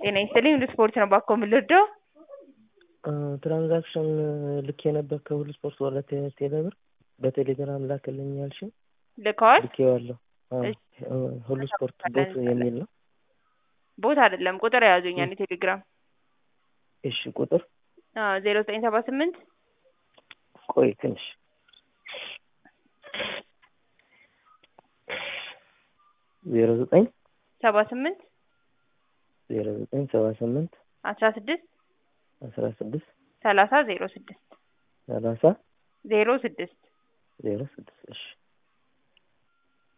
ጤና ይስጥልኝ ሁሉ ስፖርት ነው ባኮ የምልወደው ትራንዛክሽን ልኬ ነበር ከሁሉ ስፖርት ወደ ቴ- ቴሌብር በቴሌግራም ላክልኝ ያልሽኝ ልከዋል ልኬዋለሁ። አዎ፣ እሺ። ሁሉ ስፖርት ቦት የሚል ነው። ቦታ አይደለም ቁጥር የያዙኛል የቴሌግራም እሺ ቁጥር ዜሮ ዘጠኝ ሰባ ስምንት ቆይ ትንሽ ዜሮ ዘጠኝ ሰባ ስምንት ዜሮ ዘጠኝ ሰባ ስምንት አስራ ስድስት አስራ ስድስት ሰላሳ ዜሮ ስድስት ሰላሳ ዜሮ ስድስት ዜሮ ስድስት እሺ